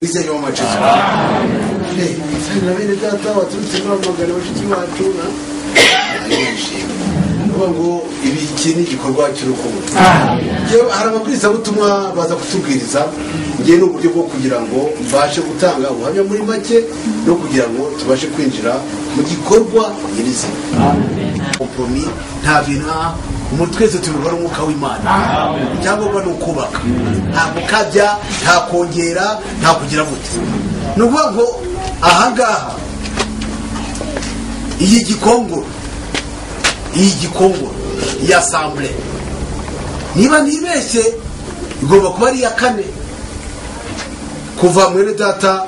bijyanye n'amacisi na bene data baturutse muri amagana bashiki bacu na nuvuga ngo iki ni igikorwa cy'urukundo hari ababwirizabutumwa baza kutubwiriza ngewe ni uburyo bwo kugira ngo mbashe gutanga ubuhamya muri make no kugira ngo tubashe kwinjira mu gikorwa nyirizina komporomi nta bintu umuntu twese tubibona umwuka w'imana icyangombwa ni ukubaka nta gukabya nta kongera nta kugira gute ni ukuvuga ngo ahangaha iyi gikongoro iyi gikongoro iya sambure niba ntibeshye igomba kuba ari iya kane kuva mwene data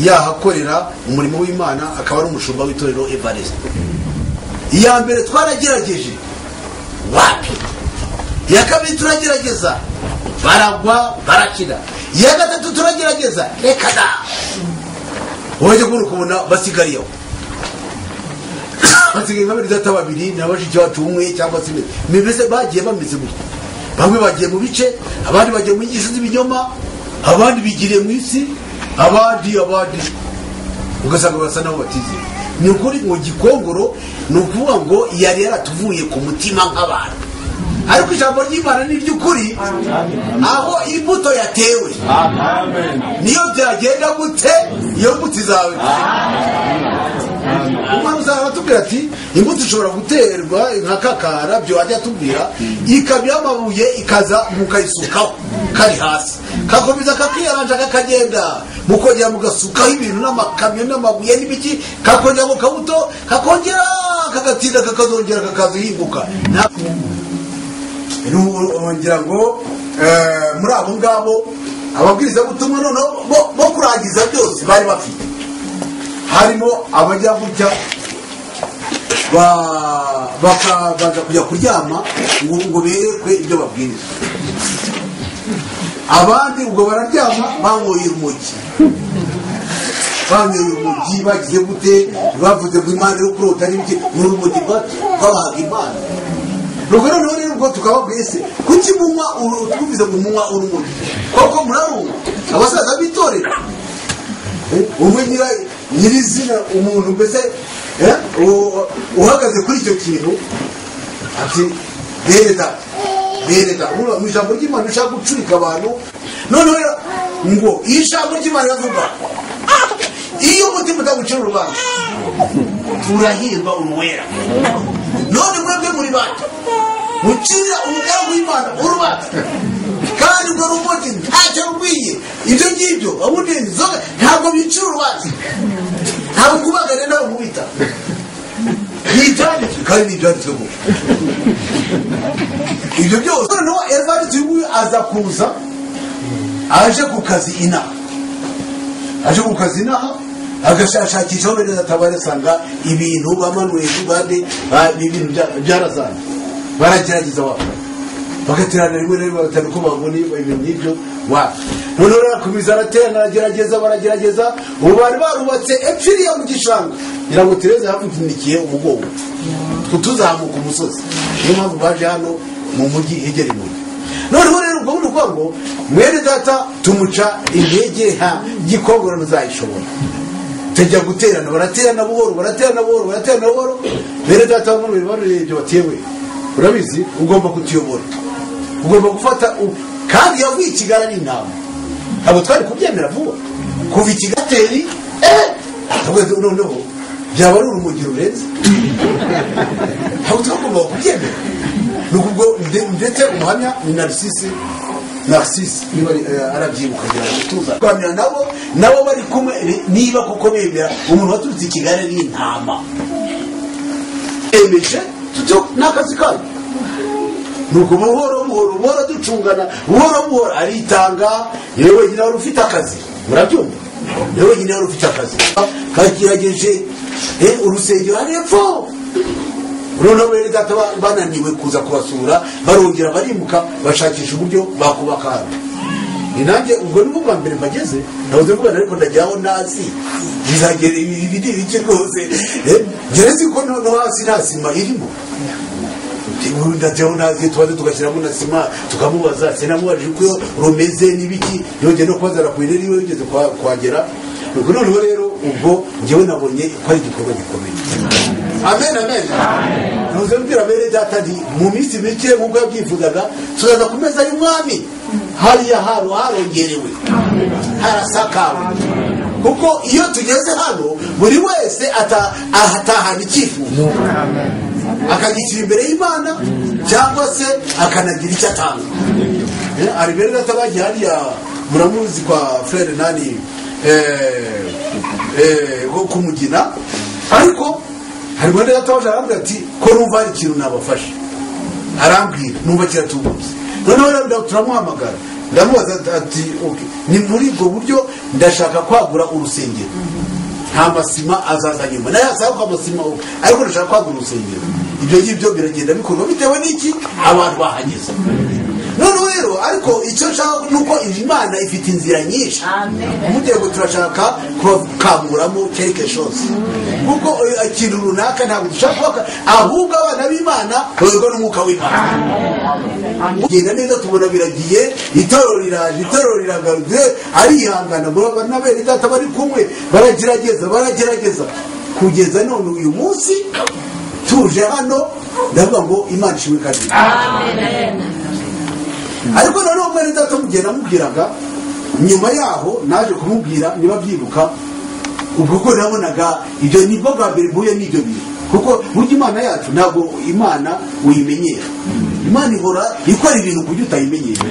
yahakorera umurimo w'imana akaba ari umushumba w'itorero evariste iya mbere twaragerageje wapi iya kabiri turagerageza baragwa barakina iya gatatu turagerageza reka da wajya kubona ukabona basigariyeho basigaye nka data babiri na bashiki bacu umwe cyangwa se mbese bagiye bameze gutya bamwe bagiye mu bice abandi bagiye mu nyigisho z'ibinyoma abandi bigiriye mu isi abandi abandi ugasanga basa nabo batizeye ni ukuri ngo gikongoro ni ukuvuga ngo yari yaratuvuye ku mutima nk'abantu ariko ijambo ry'imana ni iry'ukuri aho imbuto yatewe niyo byagenda gute iyo mbuto izawe umwana uzaba atubwira ati imbuto ishobora guterwa nka kakara byo wajya atubwira ikamyo y'amabuye ikaza mukayisukaho kari hasi kakomeza kakiyaranja kakagenda mukongera mugasukaho ibintu n'amakamyo n'amabuye n'ibiki kakongera mu kabuto kakongera kagatinda kakazongera kakaza yibuka ngira ngo muri abo ngabo ababwirizabutumwa noneho bo kurangiza byose bari bafite harimo abajya gutya bakabanza kujya kuryama ngo ngo berekwe ibyo babwiriza abandi ubwo bararyama banyoye urumogi banyoye urumogi bagize gute bavuze ngo imana yo kurota n'ibiki ni urumogi rwabahaga imana nuko noneho rero ubwo tukababwiye se kuki munywa twumvise ngo munywa urumogi koko murarunywa abasaza bitorera umwe nyirizina umuntu mbese uhagaze kuri icyo kintu ati bereda bereda mu ijambo ry'imana ushaka gucurika abantu noneho ngo iyo ijambo ry'imana iravuga iyo umutima utagucira urubanza turahirwa uruwera none mwebwe muri bato mucira umugaragu w'imana urubanza kandi urwo rumogi ntacyo rukwiye ibyo ngibyo ubundi inzoga ntabwo bicira urubanza ntabwo kubagana nawe mubita ni ibyanditswe kandi ni ibyanditswe mu ibyo byose noneho erivanditse uyu nguyu aza kuza aje ku kazi inaha aje ku kazi inaha agashakisha aho bene atabara asanga ibintu bamanuye ku bande ibintu byarazanye baragerageza wakora bagaterana rimwe na rimwe batanu ko babona ibintu nk'ibyo wa noneho arakomeza araterana aragerageza baragerageza ubu bari barubatse epfiriya mu gishanga ngira ngo tereza yapfunikiye umugongo tuzamuka umusozi niyo mpamvu baje hano mu mujyi hegera imujyi noneho rero ubwo ni ukuvuga ngo mwene data tumuca intege nta gikongoro ntuzayishobora tujya guterana baraterana buhoro baraterana buhoro baraterana buhoro mwene data w'umuriro barurebye batewe urabizi ugomba kutuyobora ugomba gufata kandi yavuye i kigali ari inama ntabwo twari kubyemera vuba kuva ikigateri eee noneho byaba ari urumogi rurenze ntabwo twagomba kubyemera ni ukubwo ndetse umuhamya ni narisisi narisisi niba arabyibuka kugira ngo tuza kuganira nabo nabo bari kumwe niba kuko bemera umuntu waturutse i kigali ari intama emeje ni akazi kayo nuko buhoro buhoro buhoro ducungana buhoro buhoro aritanga yewe wenyine wari ufite akazi murabyumva yewe wenyine wari ufite akazi kagerageje urusengero ari hepfo noneho bene data bananiwe kuza kubasura barongera barimuka bashakisha uburyo bakubaka hano ni nanjye ubwo ni bwa mbere mpageze nabuze mvuga ariko ndagira aho nazi bizagera ibiri bike rwose ngereze ko no hasi nta sima irimo inkuru ndajyaho nazi tubaze tugashyiramo na sima tukamubaza sinamubajije uko rumeze n'ibiki yongeye no kubazara ku irere iyo yigeze kuha- kuhagera ubwo noneho rero ubwo ngewe nabonye ko ari igikorwa gikomeye amen amen ntuze mbwira bene data nti mu minsi mike nk'uko yabyifuzaga tuzaza ku meza y'umwami hariya haro harongerewe harasakawe kuko iyo tugeze hano buri wese ata- ahatahana icyifuzo akagishyira imbere y'imana cyangwa se akanagira icyo atanga Eh, hari bene data bagiye hariya muramuzi kwa frere nani eh, eh, wo kumugina ariko hari bene data waje arambwira ati ko numva hari ikintu nabafashe arambwira numva kiratubutse noneho rero turamuhamagara ndamubaza ati okay. ni muri ubwo buryo ndashaka kwagura urusengero nta masima azaza nyuma nayo asaba ko amasima uko ariko ndashaka kwagura urusengero ibyo ngibyo biragenda bikorwa bitewe n'iki abantu bahageze noneho rero ariko icyo nshaka ni uko imana ifite inzira nyinshi mugiye ngo turashaka kubakamuramo quelque chose kuko eh, ikintu runaka ntabwo dushaka kubaka ahubwo abana b'imana bayoborwa n'umwuka w'imana genda neza tubona biragiye itorero riraje itorero riragarutse arihangana murabona bene data bari kumwe baragerageza baragerageza kugeza none uyu munsi tuje hano ndavuga ngo imana ishimwe kandi ariko noneho mwene data mugihe namubwiraga nyuma yaho naje kumubwira niba byibuka ubwo ko nabonaga ibyo nibwo bwa mbere mpuye n'ibyo bintu kuko burya imana yacu ntabwo imana uyimenyera imana ihora ikora ibintu kuburyo utayimenyera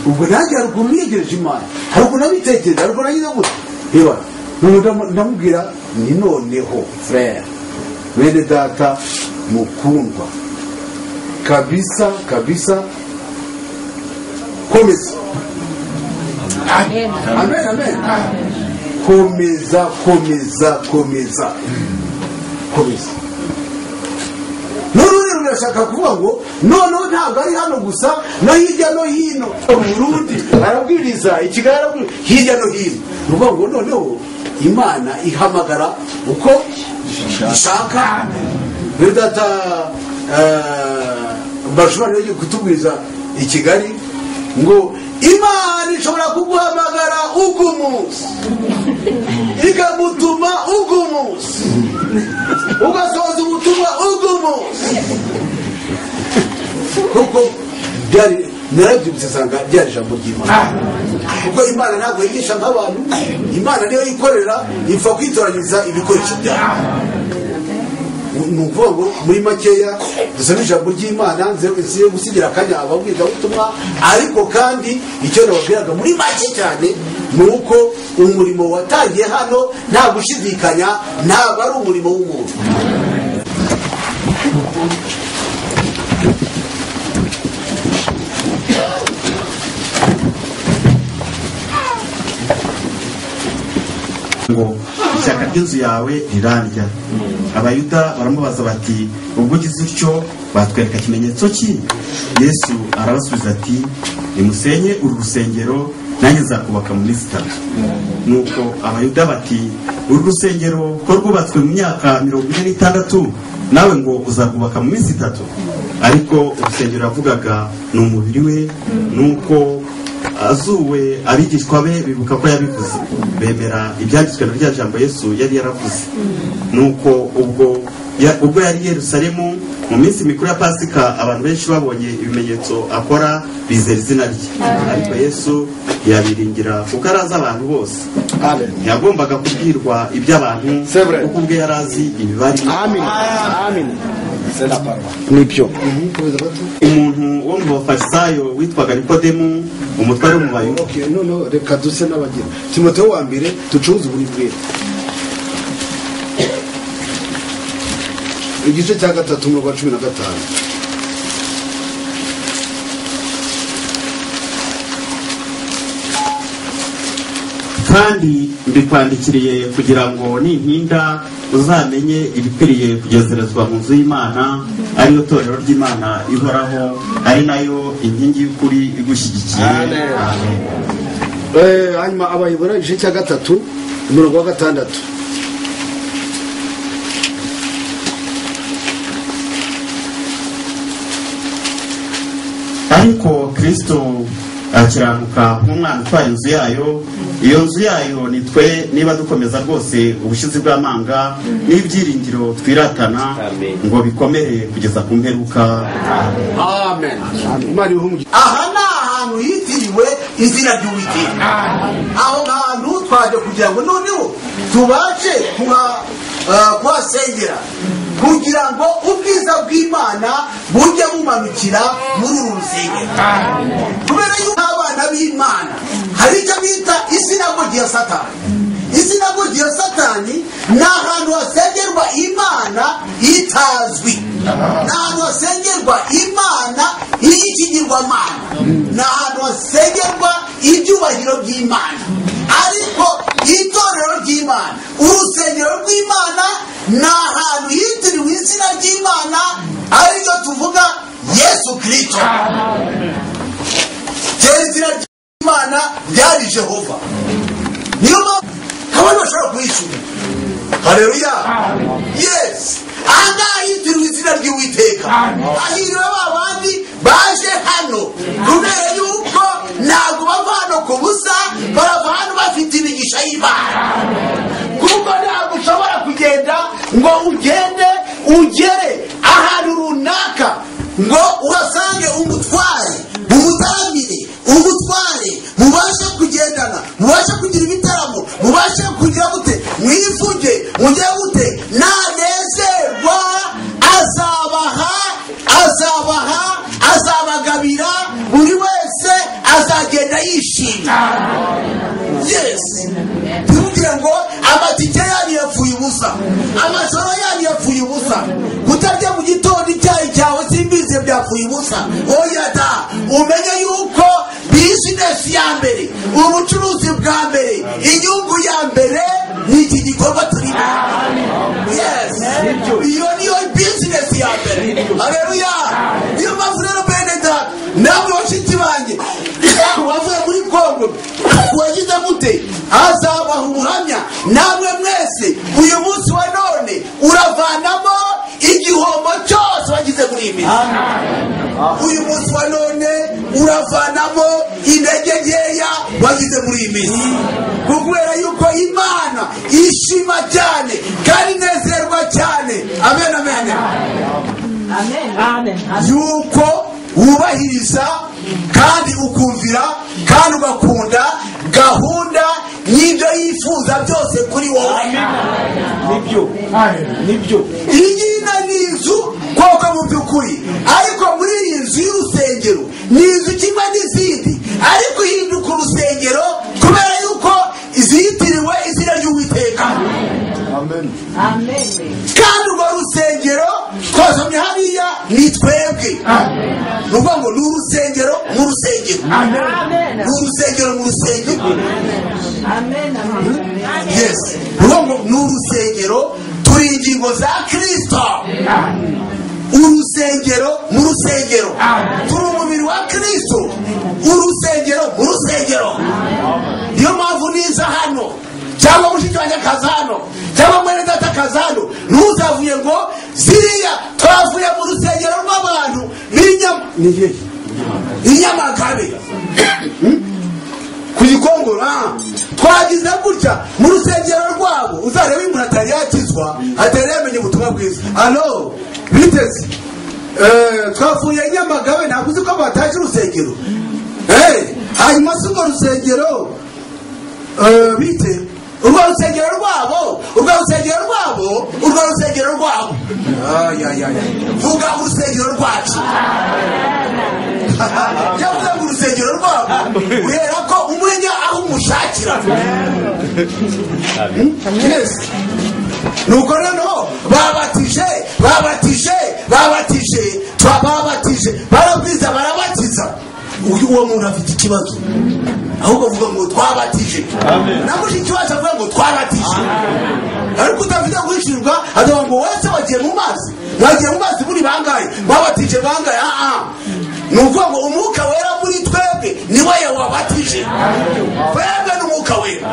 ubwo nanjye hari ukuntu niyegereje imana hari ukuntu nabitekereza hari ukuntu nagize gutya reba none ndam- ndamubwira ni noneho frere bene data mukundwa kabisa kabisa komeza amen amen komeza komeza komeza komeza noneho rero urashaka kuvuga ngo noneho ntabwo ari hano gusa no hirya no hino mu burundi arabwiriza i kigali arabwiriza hirya no hino ni ukuvuga ngo noneho imana ihamagara uko ishaka rero data eh, bashobora rero kutubwiriza i kigali ngo imana ishobora kuguhamagara uko umunsi ikamutuma uko umunsi ugasohoza ubutumwa uko umunsi kuko byari narabyibutse nsanga byari ijambo ry'imana kuko imana ntabwo yigisha nk'abantu imana niyo yikorera ipfa kwitoranyiriza ibikoresho byayo ni ukuvuga ngo muri makeya dusoma ijambo ry'imana nziye gusigira akanya ababwirwabutumwa ariko kandi icyo nababwiraga muri make cyane ni uko umurimo watangiye hano nta gushidikanya ntabwo ari umurimo w'umuntu ngo ishyaka ry'inzu yawe rirarya abayuda baramubaza bati ubwo ugize utyo batwereka ikimenyetso ki yesu arabasubiza ati nimusenye uru rusengero nanjye nzakubaka mu minsi itatu nuko abayuda bati uru rusengero ko rwubatswe mu myaka mirongo ine n'itandatu nawe ngo uzarwubaka mu minsi itatu ariko urusengero yavugaga ni umubiri we nuko azuwe abigishwa be bibuka ko yabivuze bemera ibyanditswe na rya jambo yesu yari yaravuze nuko ubwo ya- ubwo yari i yerusalemu mu minsi mikuru ya pasika abantu benshi babonye ibimenyetso akora bizera izina rye ariko yesu yabiringira kuko arazi abantu bose ntiyagombaga kubwirwa iby'abantu C'est vrai. kuko ubwe yari azi imibare Amina. Amina. C'est la parole. Nibyo. umuntu wo mu bafarisayo witwaga nikodemu umutware wo mu bayuda Okay, no no reka duse n'abageni. Timoteyo wa mbere ducuruze buri bwira. Igice cya gatatu umurongo wa cumi na gatanu. kandi mbikwandikiriye kugira ngo nimpinda uzamenye ibikwiriye kugezerezwa mu nzu y'imana ariyo torero ry'imana ihoraho ari nayo inkingi y'ukuri igushyigikiye Amen. Amen. Eh, hanyuma abayobora igice cya gatatu umurongo wa gatandatu ariko kirisito akiranuka nk'umwana utwaye inzu yayo iyo nzu yayo ni twe niba dukomeza rwose ubushizi bw'amanga n'ibyiringiro twiratana Amen. ngo bikomere kugeza ku mperuka amen imana ihumye aha ni ahantu hitiriwe izina ry'uwiteka aho hantu twaje kugira ngo noneho tubashe kuha- ah, kuhasengera kugira ngo ubwiza bw'imana bujye bumanukira muri uru rusengero kubera yuko abana b'imana hari icyo bita isinagogi ya satani isinagogi ya satani ni ahantu hasengerwa imana itazwi ni ahantu hasengerwa imana y'ikigirwamana ni ahantu hasengerwa ibyubahiro by'imana ariko itorero ry'imana urusengero rw'imana ni ahantu hitiriwe izina ry'imana ariryo tuvuga yesu kirisito kera izina ry'imana ryari jehova niyo mpamvu abantu bashobora kuyishyura hareruya yesi ahangaha hitirwa izina ry'uwiteka hahiriwe ba bandi baje hano kubera yuko ntabwo bava hano ku busa barava hano bafite imigisha y'imana kuko ntabwo ushobora kugenda ngo ugende ugere ahantu runaka ngo uhasange umutware umutarambire umutware mubashe kugendana mubashe kugira ibitaramo mubashe kugira gute mwivuge mujye gute nanezerwa azabaha azabaha azabagabira buri wese azagenda yishimye yesi ntibwire ngo amatike yanyu yapfuye ubusa amashoro yanyu yapfuye ubusa kutarya mu gitondo icyayi cyawe simbize byapfuye ubusa oya da umenye yuko bizinesi ya mbere ubucuruzi bwa mbere inyungu ya mbere ni iki gikorwa turimo yes iyo niyo bizinesi ya mbere hareruya niyo mpamvu rero benedata namwe bashiki banjye wavuye muri kongo wagize gute hazabaha ubuhamya namwe mwese uyu munsi wa none uravanamo igihombo cyose wagize muri iyi minsi uyu munsi wa none uravanamo intege nkeya wagize muri iyi minsi kubera yuko imana ishima cyane kandi inezerwa cyane amen amen yuko wubahiriza kandi ukumvira kandi ugakunda gahunda y'ibyo yifuza byose kuri wowe nibyo nibyo iyi ngina ni inzu koko mu by'ukuri ariko muri iyi nzu y'urusengero ni inzu kimwe n'izindi ariko ihinduka urusengero kubera yuko zitiriwe izina ry'uwiteka kandi urwo rusengero twazomye hariya ni twebwe ni ukuvuga ngo ni urusengero mu rusengero ni urusengero mu rusengero yes ngo ni urusengero turi ingingo za kirisito urusengero mu rusengero turi umubiri wa kirisito urusengero mu rusengero niyo mpamvu niza hano cyangwa mushiki wanjye akaza hano cyangwa mwene data akaza hano ntuzavuye ngo ziriya twavuye mu rusengero rw'abantu b'inyama ni hehe inyamagabe ku gikongoro ah. twagize gutya mu rusengero rwabo uzarebe uyu muntu atari yakizwa atari yamenye ubutumwa bwiza alo biteze Eh, twavuye nyamagabe ntabwo uzi ko bataje urusengero Eh, hanyuma si urwo rusengero eh, bite urwo rusengero rwabo urwo rusengero rwabo urwo rusengero rwabo Ay, ay, ay. vuga urusengero rwacu yavuze mu rusengero rwabo guhera ko umenya aho umushakira Yes. nuko noneho babatije babatije babatije twa- babatije barabwiza barabatiza uyu uwo muntu afite ikibazo ahubwo avuga ngo twabatije na mushiki wacu avuga ngo twabatije ariko udafite guhishirirwa avuga ngo wese wagiye mu mazi wagiye mu mazi muri bangahe babatije bangahe aha ni ukuvuga ngo umwuka wera muri twebwe ni we wabatije twebwe ni umwuka wera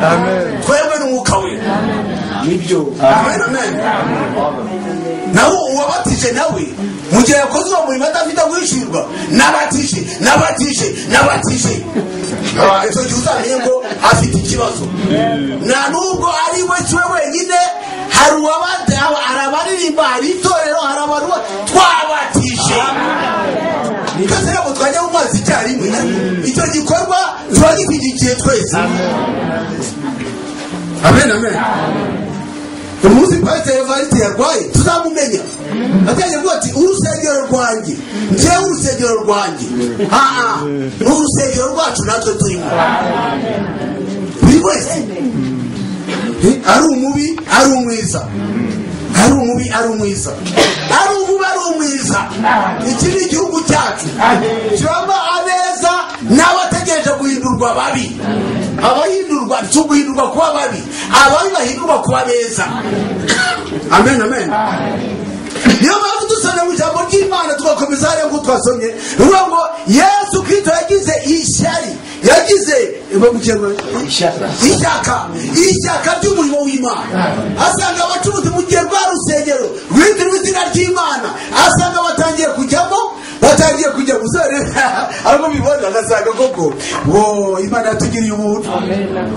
twebwe ni umwuka wera nibyo amen amen nawe uwabatije nawe mu gihe yakoze uwo murimo adafite guhishurwa n'abatije n'abatije n'abatije Ah, icyo gihe uzamenye ngo afite ikibazo nta nubwo ari we kiwe wenyine hari uwabate hari abaririmba hari itorero hari abantu twabatije twese ntabwo twajya mu mazi icyarimwe icyo gikorwa tuba gishyigikiye twese amen amen umunsi pasiteri evariste yarwaye tuzamumenya atajya avuga ati urusengero rwanjye njyewe urusengero rwanjye aa ni urusengero rwacu natwe turimo buri wese ari umubi ari umwiza ari umubi ari umwiza ari umubi ari umwiza iki ni igihugu cyacu kiramo abeza n'abategereje guhindurwa babi abahindurwa si uguhindurwa kuba babi ababi bahindurwa kuba beza amen amen niyo mpamvu dusomye mu ijambo ry'imana tugakomeza hariya nk'uko twasomye ruvuga ngo yesu kirisito yagize ishyari yagize Ishyaka. ishyaka ishyaka ry'umurimo w'imana asanga abacuruzi mu gihe rwa rusengero rwitiriwe izina ry'imana asanga batangiye kujyamo batangiye kujya gusore ariko bibona agasanga koko wo imana yatugiriye ubuntu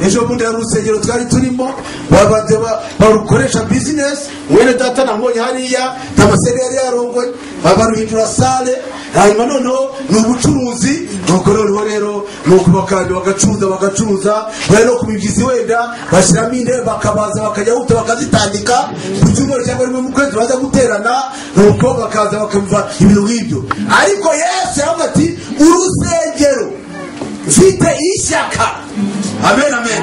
ejo bundi hari urusengero twari turimo babanza ba- barukoresha bizinesi mwene data nabonye hariya tamaseri yari yarongoye babaruhindura sale hanyuma noneho ni ubucuruzi nuko noneho rero ni ukubakanda bagacuruza bagacuruza bari no ku mibyizi wenda bashyiramo intebe bakabaza bakajya guta bakazitandika ku cyumweru cyangwa rimwe mu kwezi baza guterana nuko bakaza bakumva ibintu nk'ibyo ariko yesu yaravuga ati urusengero mfite ishyaka amen amen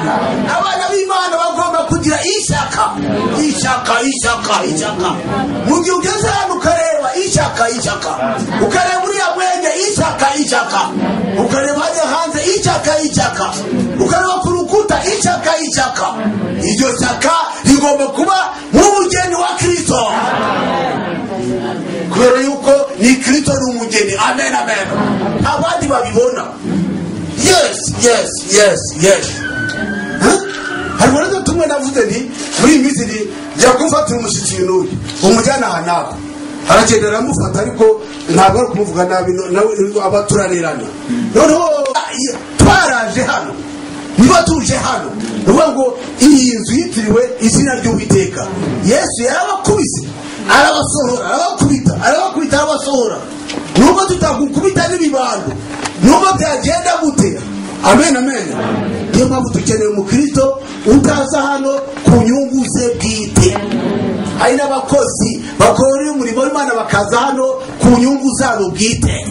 abana b'imana bagomba kugira ishyaka ishyaka ishyaka ishyaka mu gihe ugeze hano ukareba ishyaka ishyaka ukareba uriya mwenge ishyaka ishyaka ukareba hajya hanze ishyaka ishyaka ukareba ku rukuta ishyaka ishyaka iryo shyaka rigomba kuba nk'umugeni wa kirisito kubera yuko ni kirisito ni umugeni amen amen abandi babibona yes yes yes yes Huh? hari ubona tumwe navuze nti muri iyi minsi nti jya kumfatira umushyitsi ibintu uyu umujyana aha n'aho aragenda aramufata ariko ntabwo ari kumuvuga nabi no- nawe aba turarerana noneho twaraje hano niba tuje hano ni ukuvuga ngo iyi nzu yitiriwe izina ry'uwiteka yesu yarabakubise arabasohora arabakubita arabakubita arabasohora nubwo tutagukubita n'ibibando nubwo byagenda gute amen amen niyo mpamvu dukeneye umukristo utaza hano ku nyungu ze bwite hari n'abakozi bakorera umurimo w'imana bakaza hano ku nyungu zabo bwite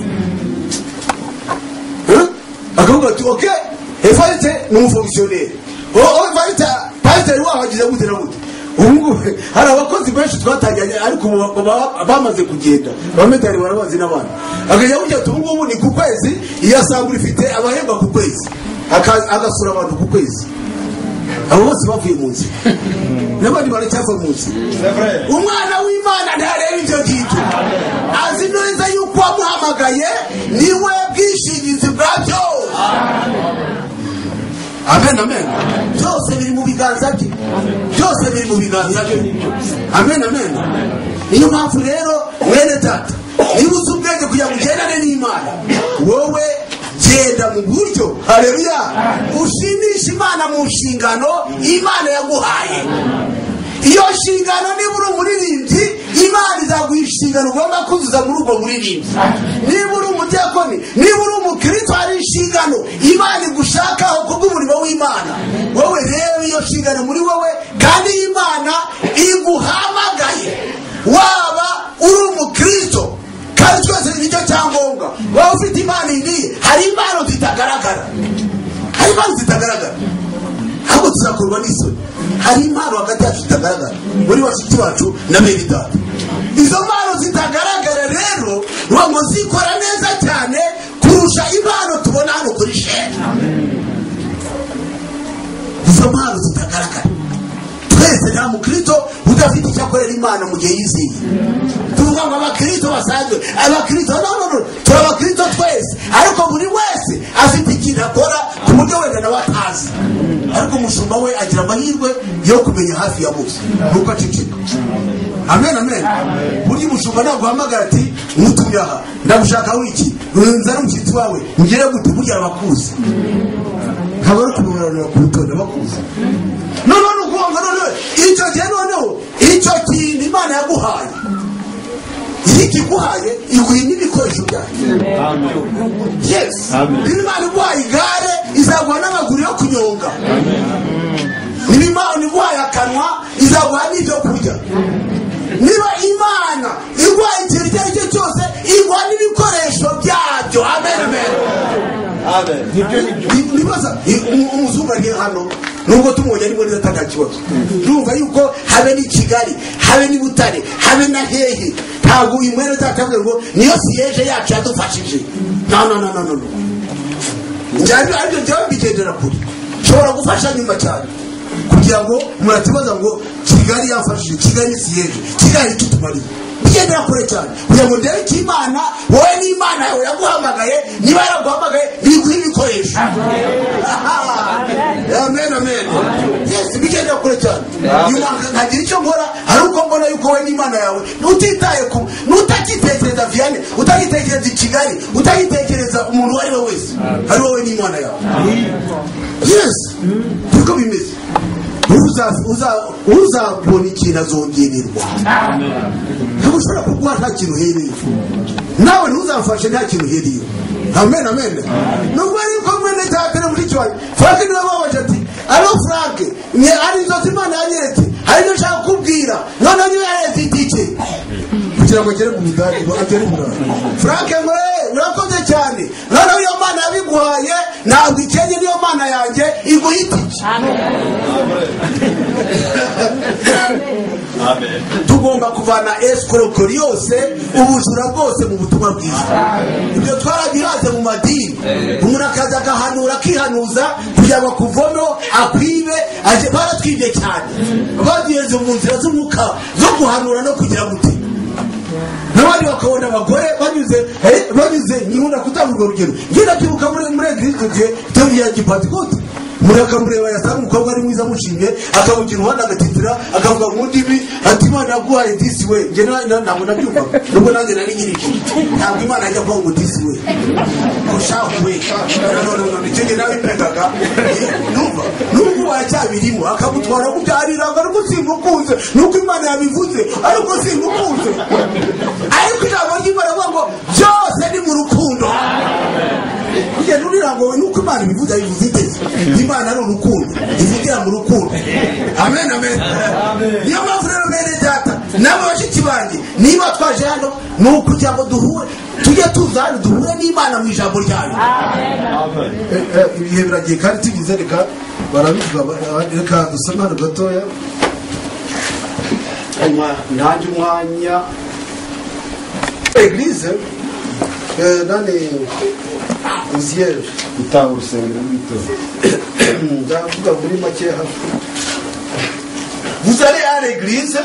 Hein? akavuga ati ok evarite ni umufomisiyoneri evarite pasiteri waho agize gute na gute ubu ngubu hari abakozi benshi twatangiranye ariko ubu ba- ba- bamaze kugenda abamedari barabazi n'abandi akajya kugira ati ubu ngubu ni ku kwezi iyo asanga urifite abahemba ku kwezi Aka- agasura abantu ku kwezi abo bose bavuye mu nzira n'abandi baracyava mu nzira umwana w'imana ntareba ibyo ngibyo azi neza yuko wamuhamagaye niwe bwishingizi bwa byose amen amen byose biri mu biganza bye byose biri mu biganza bye amen amen niyo mpamvu rero mwene data niba uzi ubwenge kugira ngo ugendane n'imana wowe genda mu buryo hareruya ushimisha imana mu nshingano imana yaguhaye iyo nshingano niba uri umuririmbyi imana izaguha inshingano ugomba kuzuza muri ubwo buririmbyi niba uri umudiyakoni niba uri umukristo hari inshingano imana igushakaho kubw'umurimo w'imana wowe rero iyo nshingano muri wowe kandi imana iguhamagaye waba uri umukristo kandi twese ni nicyo cyangombwa waba ufite imana iniye hari impano zitagaragara hari impano zitagaragara ahubwo tuzakorwa n'isoni hari impano hagati yacu zitagaragara muri bashiki bacu na meridade izo mpano zitagaragara rero uba ngo zikora neza cyane kurusha impano tubona hano kuri sheni izo mpano zitagaragara twese nta mukristo udafite icyo akorera imana mu gihe yiziye tuvuga ngo abakristo basanzwe abakristo no no no turi abakristo twese ariko buri wese afite ikintu akora ku buryo wenda nawe atazi ariko umushumba we agira amahirwe yo kumenya hafi ya bose nuko aceceka amen amen burya umushumba naguhamagara ati nkutuye aha ndagushaka wiki nzana umushyitsi wawe ngire gute burya abakuzi nkaba ari kumuranira ku rutonde abakuzi noneho ni ukuvuga ngo noneho icyo gihe noneho icyo kintu imana yaguhaye iyo ikiguhaye iguha n'ibikoresho byayo yes niba imana iguhaye igare izaguha n'amaguru yo kunyonga niba imana iguhaye akanwa izaguha n'ibyo kurya niba imana iguhaye ikintu icyo ari cyo cyose iguha n'ibikoresho byabyo amen amen ibibazo umuzungu ari hano nubwo tumubonye arimo neza atanga kibazo ndumva yuko habe n'i kigali habe n'i butare habe na hehe ntabwo uyu mwene utakabwira ngo niyo siyeje yacu yadufashije no no no no no no njyana aribyo njyewe mbigendera kure nshobora gufasha nyuma cyane kugira ngo muratibaza ngo kigali yafashije kigali ni siyeje kigali icyo tumariye ugendera kure cyane kugira ngo ndebe icyo imana wowe n'imana yawe yaguhamagaye niba yaraguhamagaye biguha ibikoresho amen amen yes bigendera kure cyane nyuma nkagira icyo nkora ari uko mbona yuko wowe n'imana yawe utitaye ku utakitekereza vianney utakitekereza i kigali utakitekereza umuntu uwo ari we wese ari wowe n'imana yawe yes niko bimeze Uza- uza- uzabona ikintu azongererwa ntabwo ushobora kuguha nta kintu uhereye nawe ntuzamfashe nta kintu uhereye amen amen nubwo ari ko mwene cyakane muri kibaye frank niwe wabaje ati alo frank ni ari inzozi imana yanyeretse hari ibyo nshaka kukubwira noneho niwe yaretse itike kugira ngo agere mu midari agere mu midari frank mwe murakoze cyane noneho iyo mana yabiguhaye ntabwo ikenye niyo mana yanjye iguha itike tugomba kuvana esikorokori yose ubujura bwose mu butumwa bwiza ibyo twarabihaze mu madini umuntu akaza agahanura akihanuza kugira ngo akuvono akwibe aje baratwibye cyane bagenze mu nzira z'umwuka zo guhanura no kugira gute n'abandi bakabona abagore banyuze eh, banyuze nkunda kutanga urwo rugero njye ndabyibuka muri muri egirisi gihe tugiye gipatikoti muri akamureba yasanga umukobwa ari mwiza amushimye akamugira umuhanda agatitira akavuga mu ndimi ati imana yaguhaye disi we njye na- na- ntabwo nabyumvaga nubwo nanjye nari nyirije ntabwo imana ajya kuvuga ngo disi we ushaho we nanone icyo gihe nawe impegaga numva nubwo wacyabirimo akamutwara kubyariraga ariko simukunze nuko imana yabivuze ariko simukunze ariko ijambo ry'imana avuga ngo byose ni mu rukundo kugenda urirangowe nuko imana ibivuga bivuze iteze imana ari urukundo ivugira mu rukundo amen amen niyo mpamvu rero bene data nawe bashiki banjye niba twaje hano ni ukugira ngo duhure tujye tuza hano duhure n'imana mu ijambo ryayo Eh, eh, ibihe biragiye kandi tugize reka barabivuga ba- reka dusome hano gatoya nanjye umwanya eglise eh, nane uziyeri gutanga urusengero rw'itora ndavuga muri make hafi vous allez à l'église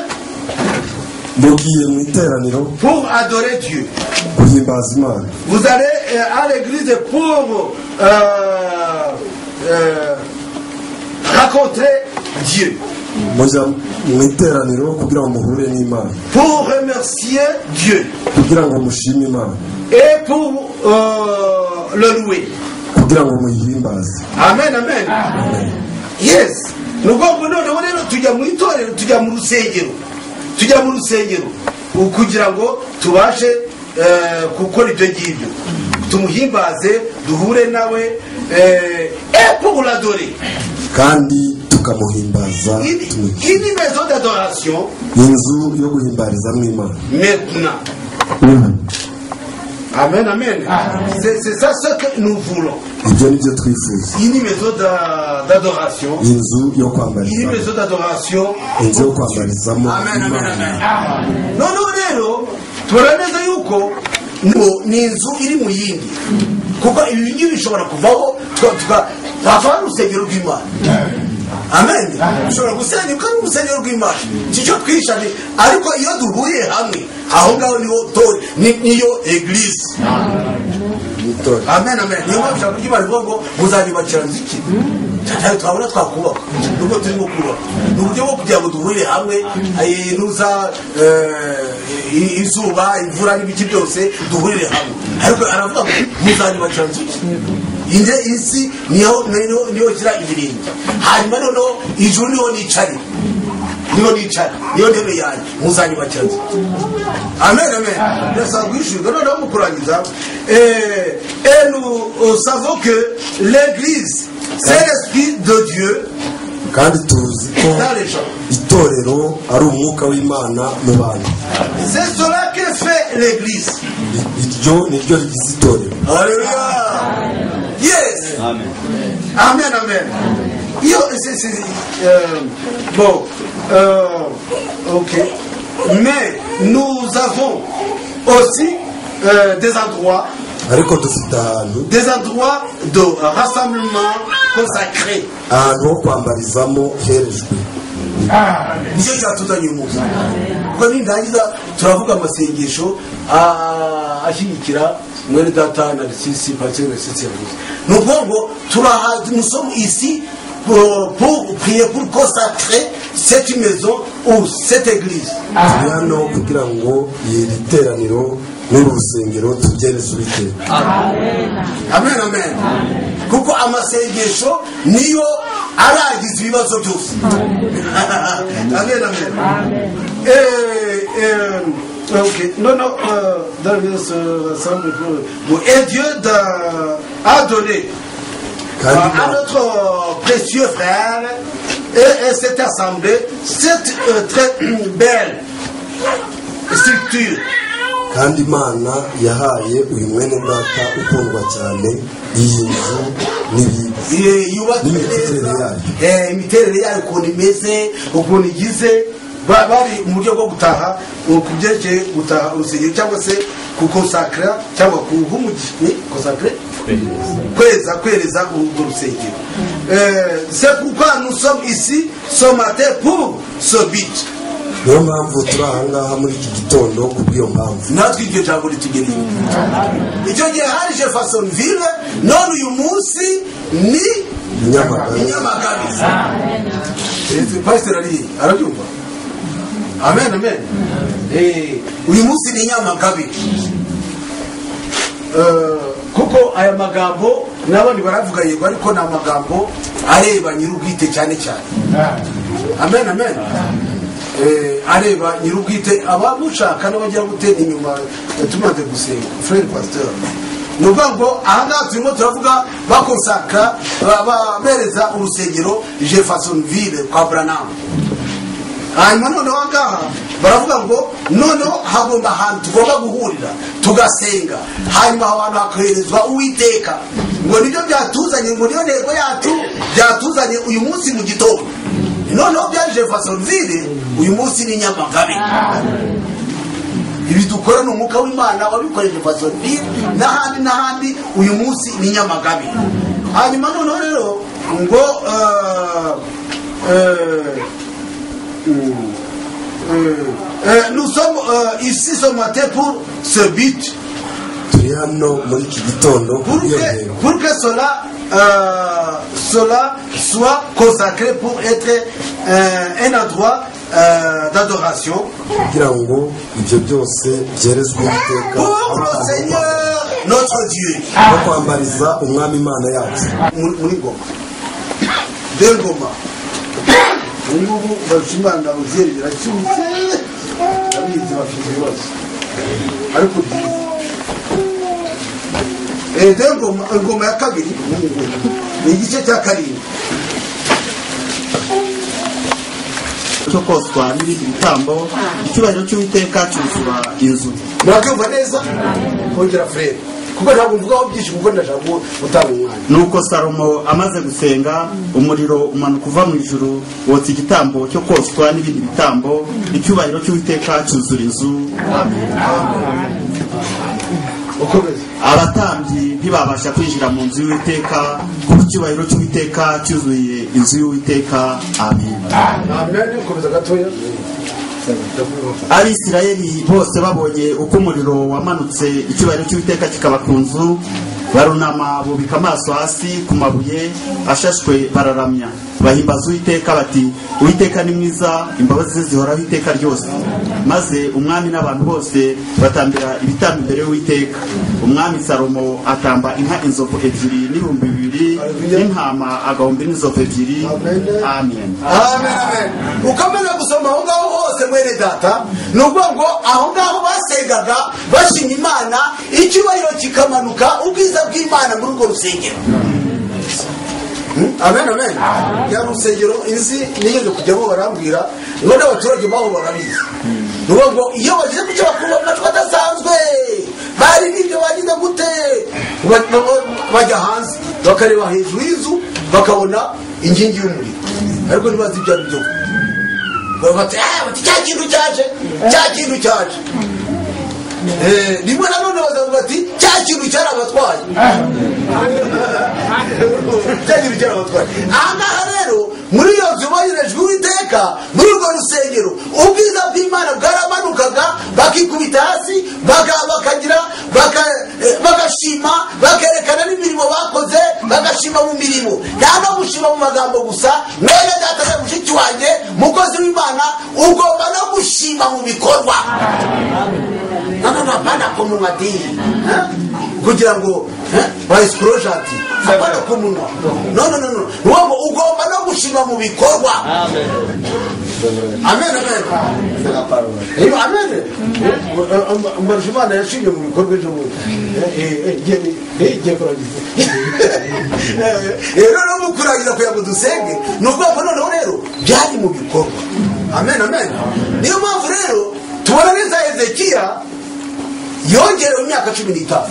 mugiye mu iteraniro pour adorer Dieu guhimbaza imana Vous allez euh, à l'église pour euh, euh, rencontrer Dieu, mujya mu iteraniro kugira ngo muhure n'imana pour remercier Dieu kugira ngo mushime imana et pour euh, le louer. kugira ngo muyihimbaze Amen, amen. Yes. Ni ngombwa noneho rero tujya mu itorero tujya mu rusengero tujya mu rusengero u- kugira ngo tubashe eh, gukora ibyo ngibyo tumuhimbaze duhure nawe eh, et pour l'adorer kandi tukamuhimbaza une, tumwice. une maison d'adoration inzu yo guhimbarizamo imana maintenant. Amen, amen. C'est c'est ça ce que nous voulons. ibyo ni byo twifuza Une maison d'a- d'adoration. inzu yo Une kwambarizamo maison d'adoration. inzu yo kwambarizamo imana noneho rero tubona neza yuko ngo ni inzu iri mu yindi kuko ibi ngibi bishobora kuvaho twakaba ari urusengero rw'imana amen ushobora gusenya ukaba ari urusengero rw'imana kicyo twishane ariko iyo duhuye hamwe aho ngaho niho tore ni- niyo eglise itorero amen amen niyo mpamvu ushaka kugira ngo ngo muzanyubakira nzu iki ntabwo twabona twakubaka nubwo turimo kubaka ni uburyo bwo kugira ngo duhurire hamwe eh, nuza eh, i- izuba imvura n'ibiki byose duhurire hamwe ariko aravuga ngo muzanyubakira nzu iki inde isi niho niho- niho gira ibirenge hanyuma noneho ijuru niho nicare niho nicara niyo ntebe yanjye muzanyubakira nzu amen amen ndasabwishurwa noneho mu kurangiza eh, et nous euh, savons que l'église c'est l'esprit de Dieu kandi tuzi ko dans les gens itorero ari umwuka w'imana mu bantu c'est cela que fait l'église I- iryo ni ryo rigize itorero alléluia yes amen amen Yo, c'est- c'est- euh, bon euh, ok mais nous avons aussi euh, des endroits ariko dufite ahantu des endroits de rassemblement consacrés ahantu ho kwambarizamo herejwe nicyo cyatuzanye uyu munsi kuko nindangiza turavuga amasengesho ah, ashyigikira mwene data na risisi patire risisi yavuze ni ukuvuga ngo turaha musomo isi pour pour prier pour consacrer cette maison ou cette église turi hano kugira ngo iri teraniro n'uru rusengero tubyereze uwiteka amen amen kuko amasengesho niyo arangiza ibibazo byose amen amen Eh, eh, ok non non euh, dans le euh, ça me peut- Bon, et Dieu d'a- a donné euh, kandi à notre euh, précieux frère et à cette assemblée cette euh, très euh, belle structure kandi imana yahaye uyu mwene data ukundwa cyane iyi nzu n'ibi Eh, yubatse N'imiterere neza yayo. Eh, imiterere yayo ukuntu imeze ukuntu igize ba- bari mu buryo bwo gutaha eh, ku byerekeye gutaha urusengero cyangwa se kukosakara cyangwa kuhumukosakare kweza kwereza urwo rusengero Eh, c'est pourquoi nous sommes ici ce matin pour ce but niyo mpamvu turi ahangaha muri iki gitondo kubw'iyo mpamvu natwe iryo jambo ritugeneye icyo gihe hari jeffersonville none uyu munsi ni nyamagabe inyamagabiza pasiteri ariye arabyumva amen amen Eh, uyu munsi ni inyamagabe Eh, kuko aya magambo n'abandi baravuga yego ariko ni amagambo areba nyir'ubwite cyane cyane amen amen Eh, areba nyir'ubwite abamushaka n'abajya gutera inyuma eh, tumaze gusenga frere pasteur ni ukuvuga ngo ahangaha turimo turavuga bakosaka ba- ba- bereza urusengero jeffersonville kwa branam hanyuma noneho ahangaha baravuga ngo noneho hagomba ahantu tugomba guhurira tugasenga hanyuma aho hantu hakoherezwa uwiteka ngo nibyo byatuzanye ngo niyo ntego yacu byatuzanye uyu munsi mu gitondo noneho bya jeffersonville uyu munsi ni nyamagabe ibi dukora ni umwuka w'imana wabikoreje fasoni n'ahandi n'ahandi uyu munsi ni nyamagabe hanyuma noneho rero ngo eh, eh, eh, eh, nous sommes euh, ici ce matin pour ce but turi hano muri iki gitondo pour kubw'iyo que, ntego pour que cela, euh, cela soit consacré pour être euh, un endroit euh, d'adoration kugira ngo ibyo byose byerezwe uwiteka pour aho le tugomba Seigneur notre Dieu. no kwambariza umwami imana yacu muri muri ngoma de ngoma ubu ngubu barushimana uzeri biracyuze abizi bafite ibibazo ariko byiza Eh, de ngoma ingoma ya kabiri ni igice cya karindwi cyo koswa n'ibindi bitambo icyubahiro cy'uwiteka cyuzura inzu murabyumva neza kongera furere kuko ntabwo mvugaho byinshi kuko ndashaka gutanga umwanya nuko salomo amaze gusenga umuriro umanuka uva mu ijuru wotsa igitambo cyo koswa n'ibindi bitambo icyubahiro cy'uwiteka cyuzura inzu ukomeze abatambyi ntibabasha kwinjira mu nzu y'uwiteka kuko icyubahiro cy'uwiteka cyuzuye inzu y'uwiteka amen amen ukomeza gatoya abisirayeli bose babonye uko umuriro wamanutse icyubahiro cy'uwiteka kikaba ku nzu barunama bubika amaso hasi ku mabuye ashashwe bararamya bahimbaza uwiteka bati uwiteka ni mwiza imbabazi ze zihoraho iteka ryose maze umwami n'abantu bose batambira ibitambo imbere y'uwiteka umwami salomo atamba inka inzovu ebyiri n'ibihumbi bibiri n'intama agahumbi n'inzovu ebyiri amen amen amen ukamenya gusoma aho ngaho hose mwene data ni ukuvuga ngo aho ngaho basengaga bashinya imana icyubahiro kikamanuka ubwiza bw'imana muri urwo rusengero Hmm? amen amen ya rusengero izi nigeze kujyamo barambwira ngo n'abaturage baho barabizi ni ukuvuga ngo iyo bageze ku cyo bakuru bavuga ko badasanzwe bari n'ibyo bagize gute Ba- ba- bajya hanze bakareba hejuru y'inzu bakabona inkingi y'umuriro ariko ntibazi ibyo ari byo bati "Ah, bati, cya kintu cyaje cya kintu cyaje Eh, rimwe na none bazavuga bati cya kintu cyari abatwaye byagira icyo abatwaye aha ngaha rero muri iyo nzu boherejwe uwiteka muri urwo rusengero ubwiza bw'imana bwaramanukaga bakikubita hasi baka- bakagira baka- eh, bagashima bakerekana n'imirimo bakoze bagashima mu mirimo nta no gushima mu magambo gusa mwene data na mushiki wanjye mukozi w'imana ugomba no gushima mu bikorwa nana napana ku munwa diri kugira ngo bayisporojati apana ku munwa nononono wowe ugomba no gushima mu bikorwa amen amen amen mbarusha imana yashimye mu bikorwa ejo bundi igiye kurangiza rero no kurangiza kugira ngo dusenge ni ubwoko noneho rero byari mu bikorwa amen amen niyo mpamvu rero tubona neza hezekiya yongerewe imyaka cumi n'itanu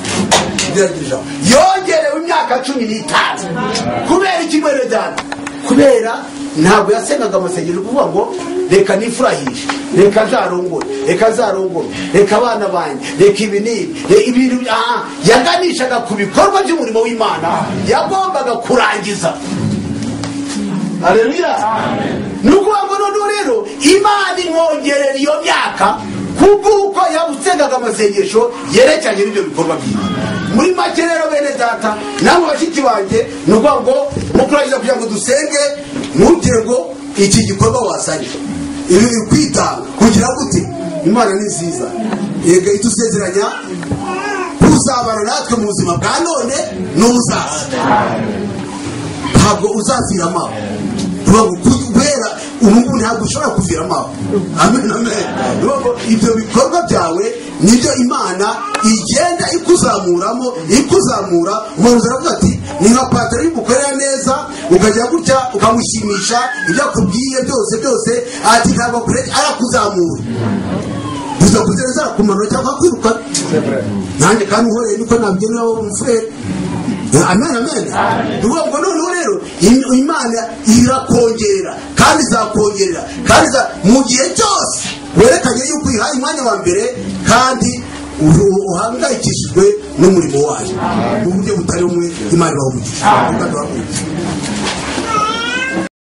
Ngerageza ijambo. yongerewe imyaka cumi n'itanu kubera iki mwene data kubera ntabwo yasengaga amasengero kuvuga ngo reka nifurahishe reka nzarongore reka nzarongore reka abana banjye reka ibi n'ibi re- ibintu bya- aha. yaganishaga ku bikorwa by'umurimo w'imana yagombaga kurangiza aleluya ni ukuvuga ngo noneho rero imana imwongerera iyo myaka kubw'uko yabusengaga amasengesho yerekeranye n'ibyo bikorwa byiza muri make rero bene data namwe bashiki banjye ni ukuvuga ngo mu kurangiza kugira ngo dusenge ntugire ngo iki gikorwa wasanye ibi ni kwitanga kugira gute imana ni nziza yega idusezeranya kuzabana natwe mu buzima bwa none n'ubuzaza ntabwo uzazira amaho Ntabwo ku- kubera ubungubu ntabwo ushobora kuvira amaho amen amen Niyo mpamvu ibyo bikorwa byawe nibyo imana igenda ikuzamuramo ikuzamura umuntu aravuga ati ni nka pataro y'umukorera neza ukajya gutya ukamushimisha ibyo akubwiye byose byose ati ntabwo akure- arakuzamura bizakugeza ku mano cyangwa kwiruka nanjye kandi uhoreye niko nabigenera wowe umufurere amen amen ni ukuvuga ngo noneho rero im- imana irakongera kandi izakongera kandi iza- mu gihe cyose werekanye yuko uyihaye umwanya wa mbere kandi uru- uhangayikishijwe n'umurimo wayo mu buryo butari bumwe imana ibaha umugisha